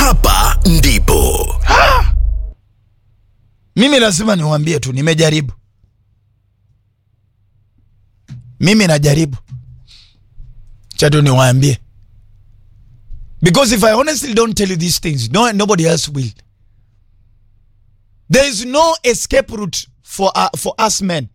hapa ndipo Mimi lazima niwaambie tu, nimejaribu. Mimi najaribu, chato niwaambie, because if I honestly don't tell you these things, no, nobody else will. There is no escape route for, uh, for us men.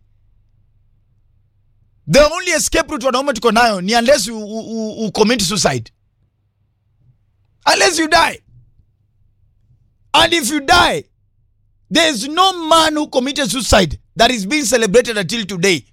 The only escape route wanaume tuko nayo ni unless you, you, you, you commit suicide, unless you die, and if you die There is no man who committed suicide that is being celebrated until today.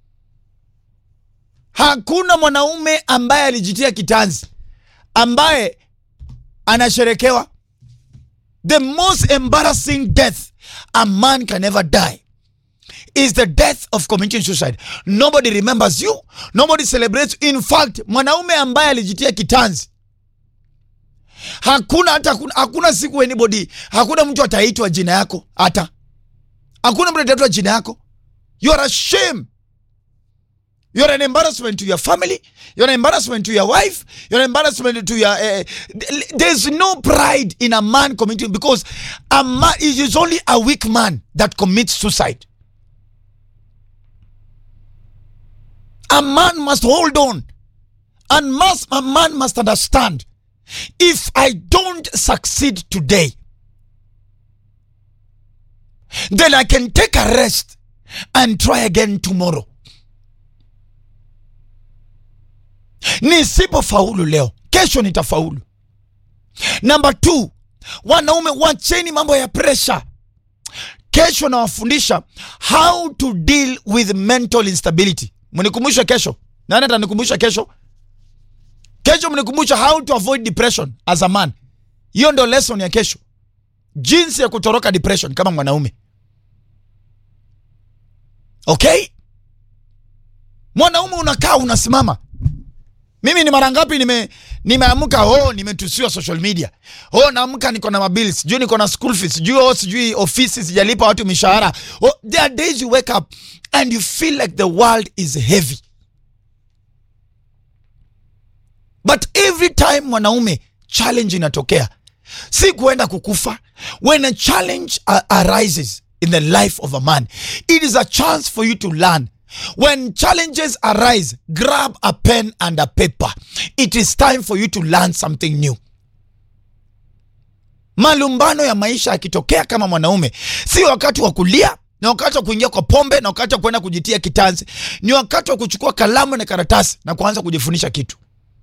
Hakuna mwanaume ambaye alijitia kitanzi ambaye anasherekewa. The most embarrassing death a man can ever die is the death of committing suicide. Nobody remembers you, nobody celebrates. In fact, mwanaume ambaye alijitia kitanzi hakuna hata hakuna, hakuna siku anybody, hakuna mtu ataitwa jina yako, hata hakuna mtu ataitwa jina yako. You are a shame. You are an embarrassment to your family. You are an embarrassment to your wife. You are an embarrassment to your. Uh, there's no pride in a man committing because a man it is only a weak man that commits suicide. A man must hold on, and must a man must understand if I don't succeed today, then I can take a rest and try again tomorrow. Nisipofaulu leo, kesho nitafaulu. Number two, wanaume wacheni mambo ya pressure. Kesho nawafundisha how to deal with mental instability. Mnikumbushe kesho. Nani atanikumbusha kesho? Kesho mnikumbusha how to avoid depression as a man. Hiyo ndo lesson ya kesho, jinsi ya kutoroka depression kama mwanaume. Okay, mwanaume unakaa unasimama. Mimi ni mara ngapi nime nimeamka, oh, nimetusiwa social media, oh, naamka niko na mabills, sijui niko na school fees, sijui oh, sijui ofisi sijalipa watu mishahara. Oh, there are days you wake up and you feel like the world is heavy but every time mwanaume challenge inatokea si kuenda kukufa when a challenge uh, arises in the life of a man it is a chance for you to learn when challenges arise grab a pen and a paper it is time for you to learn something new malumbano ya maisha yakitokea kama mwanaume si wakati wa kulia ni wakati wa kuingia kwa pombe na wakati wa kwenda kujitia kitanzi ni wakati wa kuchukua kalamu na karatasi na kuanza kujifundisha kitu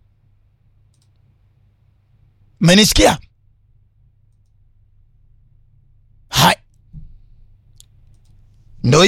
Menisikia? Hai. Ndo